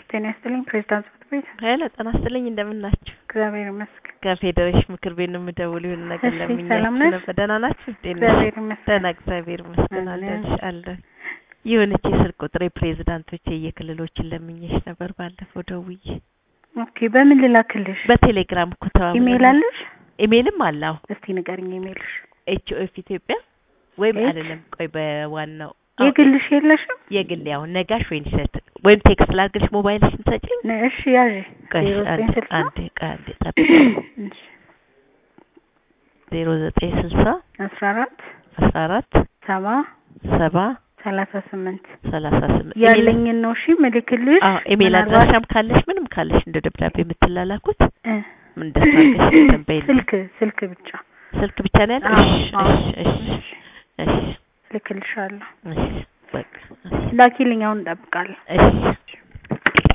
ጤና ይስጥልኝ ፕሬዝዳንት ጽሕፈት ቤት። ሄሎ ጤና ይስጥልኝ እንደምን ናችሁ? እግዚአብሔር ይመስገን። ከፌዴሬሽን ምክር ቤት ነው የምደውለው። የሆነ ነገር እሺ፣ ለምኛችሁ ሰላም ነሽ? ነበር። ደህና ናችሁ? ጤና እግዚአብሔር ይመስገን። ደህና እግዚአብሔር ይመስገን አለን። አለሁልሽ አለሁ። የሆነች የስልክ ቁጥር የፕሬዝዳንቶች የክልሎችን ለምኜሽ ነበር ባለፈው ደውዬ። ኦኬ፣ በምን ልላክልሽ? በቴሌግራም እኮ ተባብለን ኢሜይል አለሽ? ኢሜይልም አለ። አዎ እስቲ ንገርኝ ኢሜይልሽ። ኤች ኦ ኤፍ ኢትዮጵያ ወይም ኤች? አይደለም፣ ቆይ በዋናው አዎ፣ የግልሽ የለሽም? የግል ያው ነጋሽ ወይን ሸት ወይም ቴክስት ላድርግልሽ ሞባይልሽን ትሰጪኝ? ነ- እሺ ያዥ ቆይ ዜሮ ዘጠኝ አንዴ ስልሳ አንዴ ቆይ አንዴ ጠብቂ። እሺ፣ ዜሮ ዘጠኝ ስልሳ አስራ አራት አስራ አራት ሰባ ሰባ ሰላሳ ስምንት ሰላሳ ስምንት ያለኝን ነው እሺ ምልክልሽ። አዎ ኢሜል ምናልባት- አድራሻም ካለሽ ምንም ካለሽ እንደ ደብዳቤ የምትላላኩት እ፣ ምን እንደሱ አድርገሽ እንትን በይልኝ። ስልክ ስልክ ብቻ ስልክ ብቻ ነው ያለው? አዎ፣ እሺ አዎ። እሺ እሺ እሺ ልክልሻለሁ። እሺ በቃ እሺ ላኪልኝ፣ አሁን እንጠብቃለን። እሺ